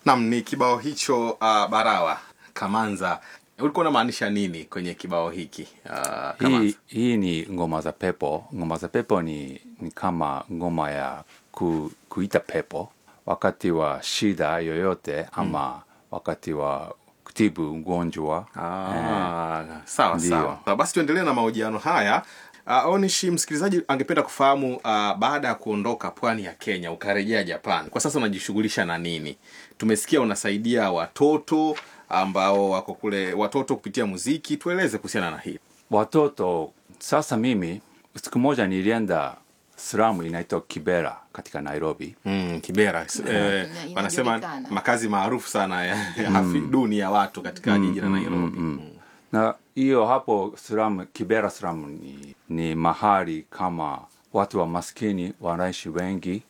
Nam, ni kibao hicho uh, Barawa Kamanza. Ulikuwa unamaanisha nini kwenye kibao hiki uh, Kamanza? hii, hii ni ngoma za pepo ngoma za pepo ni, ni kama ngoma ya ku, kuita pepo wakati wa shida yoyote ama wakati wa kutibu ugonjwa Ah, sawa Ndio. sawa. Ah, Basi tuendelee na mahojiano haya. Uh, Onishi, msikilizaji angependa kufahamu uh, baada ya kuondoka pwani ya Kenya ukarejea Japan, kwa sasa unajishughulisha na nini? Tumesikia unasaidia watoto ambao wako kule, watoto kupitia muziki. Tueleze kuhusiana na hii. watoto sasa mimi siku moja nilienda slamu inaitwa kibera katika nairobi Mm, Kibera eh, Ina- wanasema inajulikana. makazi maarufu sana ya, ya hafi duni ya watu katika jiji la Nairobi. Mm. na hiyo hapo slamu kibera slamu ni, ni mahali kama watu wa maskini wanaishi wengi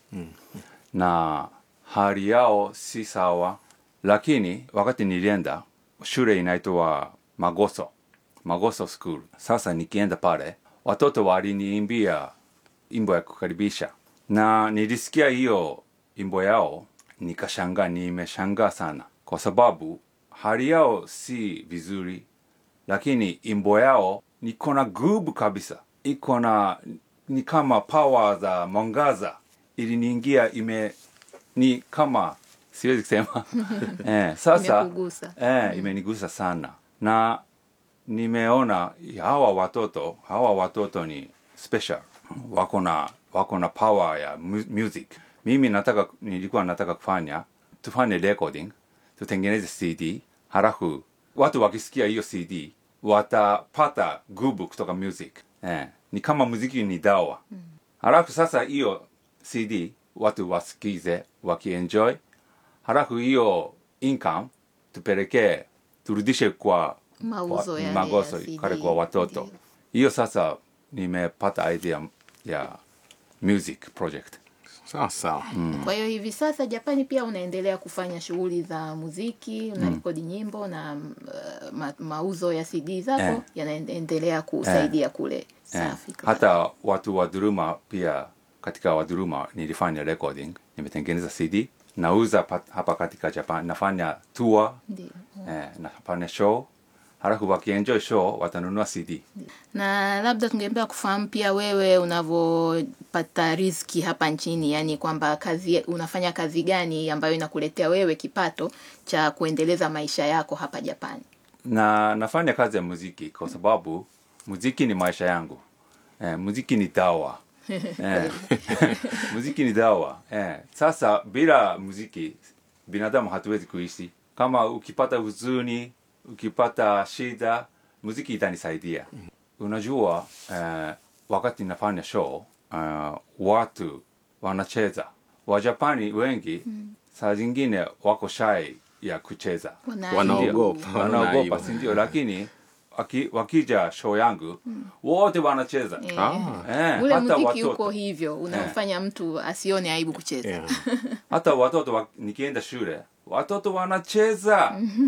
na hali yao si sawa lakini wakati nilienda shule inaitwa magoso magoso school sasa nikienda pale watoto waliniimbia imbo ya kukaribisha na nilisikia hiyo imbo yao nikashangaa nimeshangaa sana kwa sababu hali yao si vizuri lakini imbo yao niko na gubu kabisa iko na ni kama power za mwangaza iliniingia ime ni kama siwezi kusema eh, sasa Imekugusa. eh, imenigusa sana na nimeona hawa watoto hawa watoto ni special wako na wako na power ya mu- music mimi nataka nilikuwa nataka kufanya tufanye recording tutengeneze cd halafu watu wakisikia hiyo cd watapata gubu kutoka music eh, ni kama muziki ni dawa halafu sasa hiyo cd watu wasikize wakienjoy halafu hiyo income tupelekee turudishe kwa Mauzo kwa- yale magoso ya CD. kale kwa watoto Ndio. hiyo sasa nimepata idea ya music project Sawa sawa. Kwa hiyo hivi sasa Japani pia unaendelea kufanya shughuli za muziki, unarekodi nyimbo na uh, ma, mauzo ya CD zako Eh. yanaendelea kusaidia kule. eh, Safi. kabisa. hata watu wa dhuluma pia katika wadhuluma nilifanya recording nimetengeneza cd nauza pat- hapa katika japan nafanya tour Ndio. eh, nafanya show halafu wakienjoy show watanunua cd na labda tungependa kufahamu pia wewe unavyopata riziki hapa nchini, yani kwamba kazi unafanya kazi gani ambayo inakuletea wewe kipato cha kuendeleza maisha yako hapa Japani. na nafanya kazi ya muziki kwa sababu muziki ni maisha yangu eh, muziki ni dawa eh, muziki ni dawa eh. Sasa bila muziki binadamu hatuwezi kuishi. Kama ukipata huzuni, ukipata shida, muziki itanisaidia. Unajua eh, wakati nafanya show uh, watu wanacheza Wajapani wengi saa zingine wako shy ya kucheza Wana- Wanaogopa, Ndio, wanaaibu. wanaogopa si ndio lakini waki, wakija show yangu wote wanacheza Eh, Ah. eh, Ule hata muziki watoto uko hivyo unamfanya mtu asione aibu kucheza. Yeah. hata watoto wa, nikienda shule watoto wanacheza